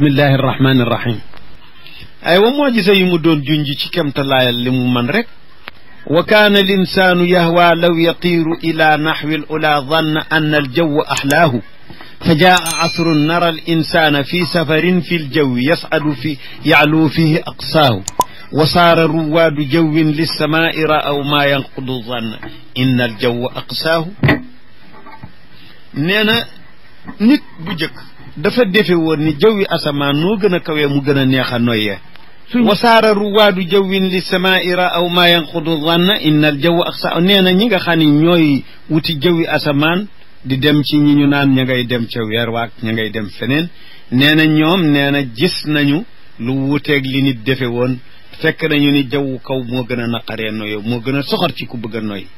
bismillahi irrahmani irrahim ay wa moo gisa yi mu doon junj ci kemtalaayal li mu man rek wa kaana al insaanu yahwa law yatiiru ila naxwi al ula danna anna al jawa axlaahu fa jaa asrun nara al insana fi safarin fi ljawi yascadu fi yacluu fihi aqsaahu wa saara ruwaadu jawwin lissamaai ra'aw maa yanqudu zanna inna al jawa aqsaahu nee na nit bu jëkk dafa defe woon ni jawwi asamaan noo gën a kawee mu gën a neex a noyyee wasaara ruwaadu jawwin li samaai ra'aw maa yanqudu zanna inna al jawa aqsaahu nee na ñi nga xam ne ñooy wuti jawwi asamaan di dem ci ñi ñu naan ña ngay dem ca weer waak ña ngay dem feneen nee na ñoom nee na gis nañu lu wuteeg li nit defe woon fekk nañu ni jawwu kaw moo gën a naqaree noyo moo gën a soxor ci ku bëgg a noy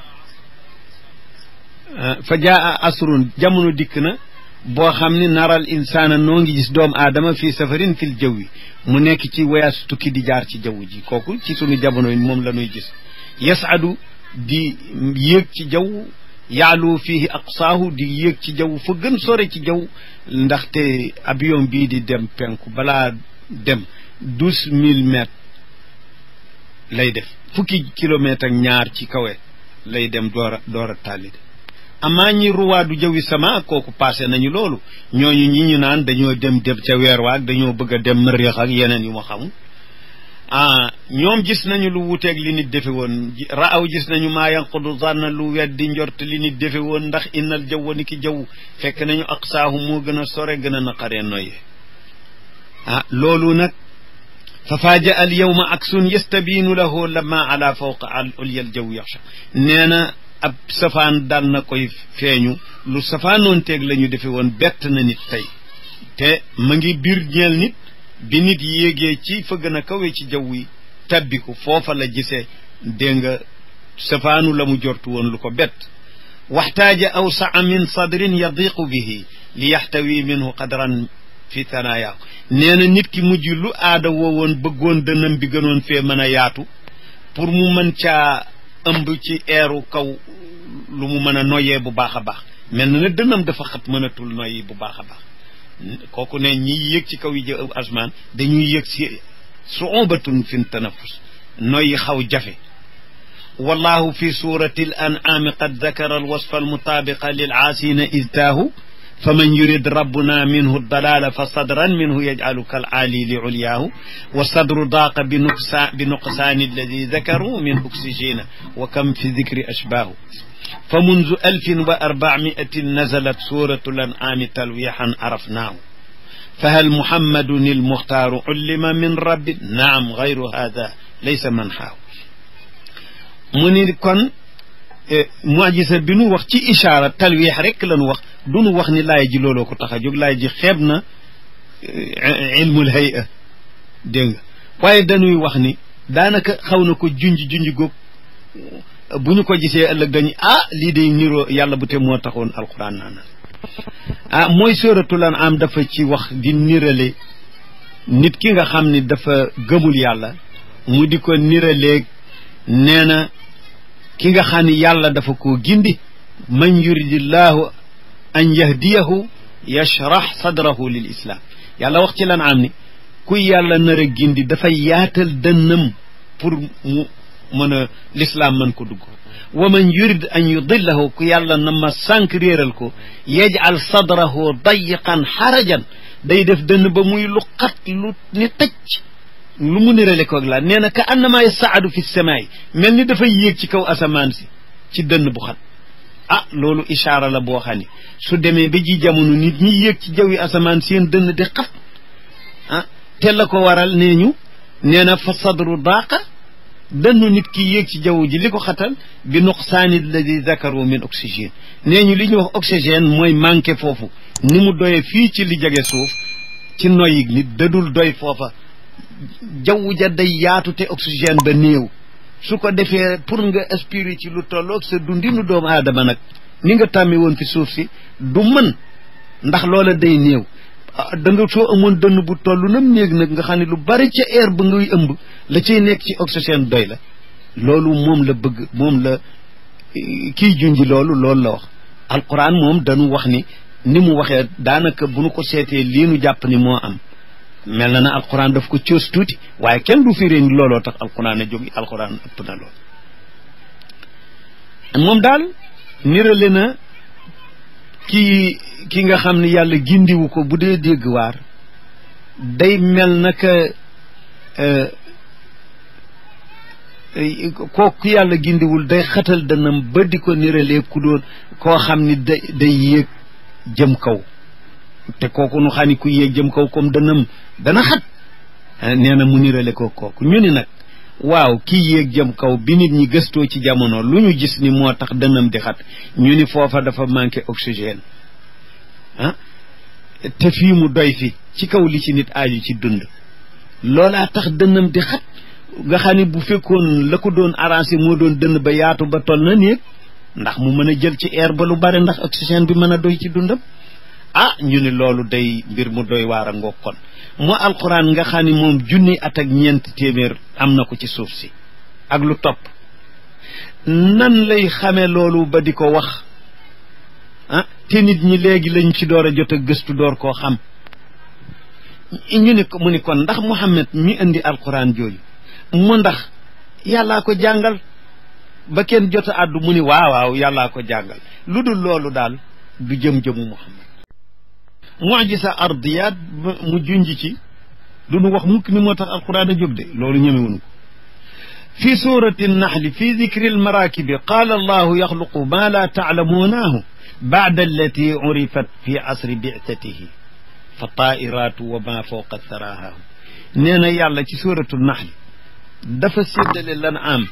fa jaa asrun jamono dikk na boo xam ni naral insaana noo ngi gis doomu aadama fii safarin fil jawwi mu nekk ci voyage tukki di jaar ci jaww ji kooku ci sunu jamono yi moom la ñuy gis yasadu di yéeg ci jaww yaalu fihi aqsaahu di yéeg ci jaww fa gën sore ci jaww ndaxte avion bii di dem penku balaa dem douze mille mètres lay def fukki kilomètre ak ñaar ci kawe lay dem door a door a tàllide amaa ñi ruwaadu jawi sama kooku passé nañu loolu ñooñu ñi ñu naan dañoo dem dem ca weer waag dañoo bëgg a dem mëriix ak yeneen yu ma xamul ah ñoom gis nañu lu wuteeg li nit defe woon raaw gis nañu maa yanqudu zanna lu weddi njort li nit defe woon ndax innal jawwa ni ki jaww fekk nañu aqsaahu moo gën a sore gën a naqaree noyyee ah loolu nag fa faaja al yawma aksun yastabiinu lahu lama ala fawqa al ulyal jaw yaxsha nee na ab safaan dal na koy feeñu lu safaanoon teeg la ñu defe woon bett na nit tey te ma ngi biir ñeel nit bi nit yéegee ci fa gën a kawe ci jaww yi tabbiku foofa la gisee dégg nga safaanu la mu jortu woon lu ko bett waxtaaja awsaa min sadrin yadiqu bihi li yaxtawi minhu qadran fi tanaayaa nee na nit ki mujj lu aada woowoon bëggoon dënam bi gënoon fee mën a yaatu pour mu mën caa ëmb ci eeru kaw lu mu mën a noyyee bu baax a baax mel na ne dënam dafa xat mënatul noyyi bu baax a baax kooku ne ñi yëg ci kaw yi jë asmaan dañuy yëg si suubatun fi tanafus noyyi xaw jafe wallahu fi surati al an'ami qad dakara al wasfa al mutabiqa lil aasina idtaahu faman yurid rabbuna minhu dalala fa sadran minhu yajcalu kal aali li ulyaahu wa sadru daaqa bi nuqsa bi nuqsaani alladi dakaru min oxygène wa kam fi dicri ashbaahu fa munzu alfin wa arbacmiatin nazalat suratu lan'aami talwiixan arafnaahu fahal muhammadun almuxtaaru ullima min rabbi naam gayru hada laysa manxaahu mu ni kon mujisa bi nu wax ci ishaara talwiix rek la nu wax du nu wax ni laay ji looloo ko tax a jóg laay ji xeeb na ilmul hay'a dégg nga waaye dañuy wax ni daanaka xaw na ko junj junj góog bu ñu ko gisee ëllëg dañu ah lii day niroo yàlla bu te moo taxoon alquran naan ah mooy sóoratul An'am dafa ci wax di nirale nit ki nga xam ni dafa gëmul yàlla mu di ko niraleeg nee na ki nga xam ni yàlla dafa koo gindi man yuridillahu an yahdiyahu yashrax sadrahu lil islam yàlla wax ci lan am ni kuy yàlla nar a gindi dafay yaatal dënnam pour mu mën a l'islam mën ko dugg wa man yurid an yudillahu ku yàlla na ma sànq réeral ko yajal sadrahu dayiqan xarajan day def dënn ba muy lu xat lu ni tëcc lu mu nirale koog laa nee na ka annama yasaadu fi samaay mel ni dafay yéeg ci kaw asamaan si ci dënn bu xat ah loolu ishaara la boo xam ne su demee ba ji jamono nit ñi yéeg ci jawwi asamaan seen dënn di xat ah te la ko waral nee ñu nee na fa sadru daaqa dënnu nit ki yéeg ci jaww ji li ko xatal bi nuqsaani alladi dakaru min oxygène nee ñu li ñuy wax oxygène mooy manqué foofu ni mu doyee fii ci li jege suuf ci noyyi nit dadul doy foofa jaww ja day yaatu te oxygène ba néew su ko defee pour nga aspirer ci lu tolloog sa dundinu doomu aadama nag ni nga tàmmi woon fi suuf si du mën ndax loola day néew da nga soo amoon dënn bu toll nam néeg nag nga xam ne lu bari ca air ba ngay ëmb la cay nekk ci oxygène doy la loolu moom la bëgg moom la kiy junji loolu loolu la wax alquran moom dañu wax ni ni mu waxee daanaka bu nu ko seetee lii nu jàpp ni moo am mel na na alquran daf ko coos tuuti waaye kenn du firee ni looloo tax alquran a jógi alquran ëpp na lool moom daal nirale na kii ki nga xam ne yàlla gindiwu ko bu dee dégg waar day mel naka kooku yàlla gindiwul day xatal danam ba di ko niralee ku doon koo xam ni day day yéeg jëm kaw te kooku nu xam ni ku yéeg jëm kaw comme danam dana xat nee na mu nirale ko kooku ñu ni nag waaw kii yéeg jëm kaw bi nit ñi gëstoo ci jamono lu ñu gis ni moo tax dënam di xat ñu ni foofa dafa manqué oxygène ah te fii mu doy fi ci kaw li ci nit aaju ci dund loolaa tax dënnam di xat nga xam ne bu fekkoon la ko doon arrangé moo doon dënn ba yaatu ba toll na néeg ndax mu mën a jël ci air ba lu bare ndax oxygène bi mën a doy ci dundam ah ñu ni loolu day mbir mu doy waar a ngoog kon moo alquran nga xam ne moom junni at ak ñeent téeméer am na ko ci suuf si ak lu topp nan lay xamee loolu ba di ko wax ah te nit ñi léegi lañ ci door a jot a gëstu door koo xam ñu ni ko mu ni kon ndax Muhammad mi indi alquran jooju mu ndax yàllaa ko jàngal ba kenn jot a àddu mu ni waaw waaw yàllaa ko jàngal lu dul loolu daal du jëm-jëmu Muhammad mujisa ardiyaat mu junj ci du nu wax mukk ni moo tax alquran a jóg de loolu ñemewuñu ko fi surati naxli fi dikri almarakibi qaala allahu yaxluqu ma la taalamuunaahu baada allati urifat fi asri bictatihi fa taairaatu wa ma fawqa saraaha nee na yàlla ci suratu naxli dafa séddale lan am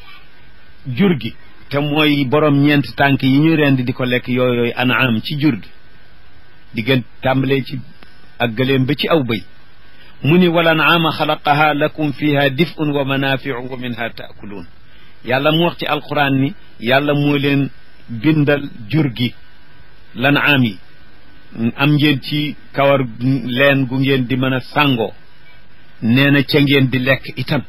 jur gi te mooy borom ñeenti tànk yi ñu rendi di ko lekk yooyu yooyu anaam ci jur gi diggan tàmbalee ci ak gëléem ba ci aw bëy mu ni wala anaama xalaqaha lakum fiha dif'un wa manafiu wa minha taakuluun yàlla mu wax ci alquran ni yàlla moo leen bindal jur gi lan aam yi am ngeen ci kawar leen gu ngeen di mën a sàngoo nee na ca ngeen di lekk itam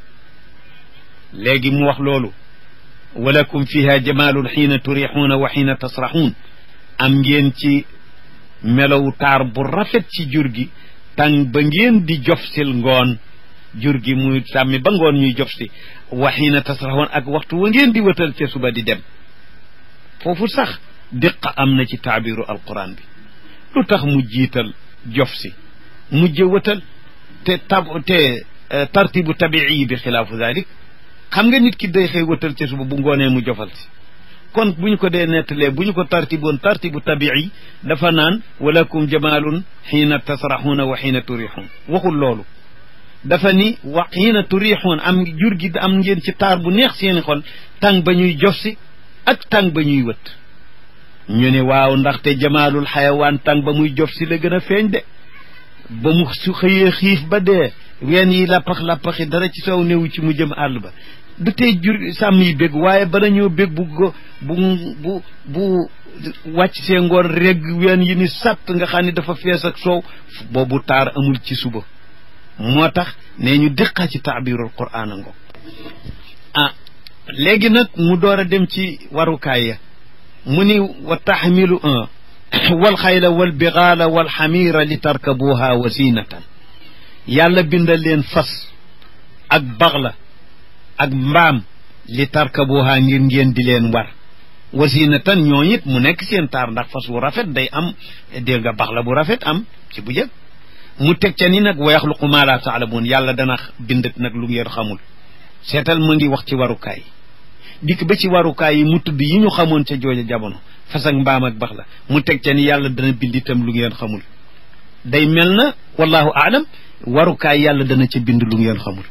léegi mu wax loolu walakum fiha jamaalun xiina turixuuna wa xiina tasraxuun am ngeen ci melow taar bu rafet ci jur gi tàng ba ngeen di jof sil ngoon jur gi muy sàmmi ba ngoon ñuy jof si wa xiina tasraxuun ak waxtu wa ngeen di wëtal ca suba di dem foofu sax diqa am na ci taabiru alquran bi lu tax mu jiital jof si mujje wëtal te tab te tartibu tabii bi xilaafu dalik xam nga nit ki day xëy wëtal ca suba bu ngoonee mu jofal si kon bu ñu ko dee nettalee bu ñu ko tartiboon tartibu tabii dafa naan walakum jamaalun xiina tasraxuuna wa xiina turixuun waxul loolu dafa ni wa xiina turixuun am jur gi am ngeen ci taar bu neex seeni xol tàng ba ñuy jof si ak tàng ba ñuy wët ñu ne waaw ndaxte jamaalul xayawaan tàng ba muy jof si la gën a feeñ de ba mu su xëyee xiif ba dee ween yi lappax-lappaxi dara ci sow néewu ci mu jëm àll ba du tey jur sàmm yi bég waaye bala ñoo bég bu bu bu bu wàcc see ngoon regg ween yi ni sàtt nga xam ne dafa fees ak soow boobu taar amul ci suba moo tax nee ñu diqaa ci taabirul quraan a ngo ah léegi nag mu door a dem ci warukaay ya mu ni wa taxmilu un wal xayla wal bigaala wal xamiira li tarkabuha wa zinatan yàlla bindal leen fas ak baxla ak mbaam li tarkabuha ngir ngeen di leen war wa zinatan ñoo it mu nekk seen taar ndax fas wu rafet day am dégg nga baxla bu rafet am ci bu jëkk mu teg ca ni nag wa yaxluqu ma la taalamuun yàlla dana bind nag lu ngeen xamul seetal mu ngi wax ci warukaay dikk ba ci warukaay yi mu tudd yi ñu xamoon ca jooja jamono fas ak mbaam ak bax la mu teg ca ni yàlla dana bind itam lu ngeen xamul day mel na wallahu aalam warukaay yàlla dana ca bind lu ngeen xamul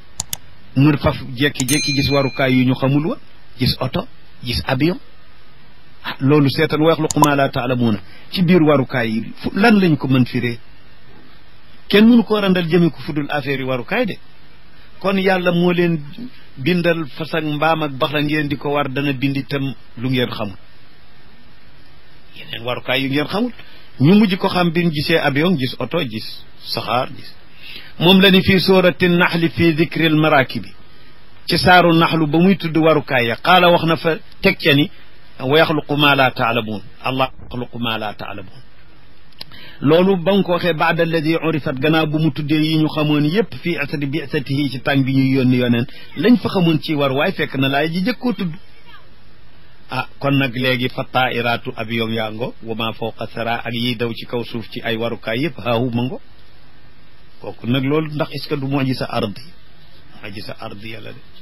mu faf jekki-jekki gis warukaay yu ñu xamul wa gis oto gis avion ah loolu seetal wa yaxluqu ma la taalamuuna ci biir warukaay yi fu lan lañ ko mën firee kenn mënu koo randal jëme ko fudul affaire yi warukaay de kon yàlla moo leen bindal fas ak mbaam ak bax la ngeen di ko war dana bind itam lu ngeen xamul yeneen warukaay yu ngeen xamul ñu mujj ko xam bi ñu gisee avion gis oto gis saxaar gis moom la ni fii surati naxli fii dikril marakibi ci saaru naxlu ba muy tudd warukaay ya qaala wax na fa teg ca ni wa yaxluqu ma la taalamuun allah yaxluqu ma la taalamuun loolu ba nga ko waxee baada alladi urifat gannaaw bu mu tuddee yi ñu xamoon yépp fii asati bi asatihi ci tàng bi ñuy yónni yoneen lañ fa xamoon ci war waaye fekk na laay ji jëkkoo tudd ah kon nag léegi fa taairaatu avion yaa ngo wa ma fawqa sara ak yiy daw ci kaw suuf ci ay warukaay yëpp haahu ma ngo kooku nag loolu ndax est ce que du moo ji sa ardi moo ji sa ardi yàlla de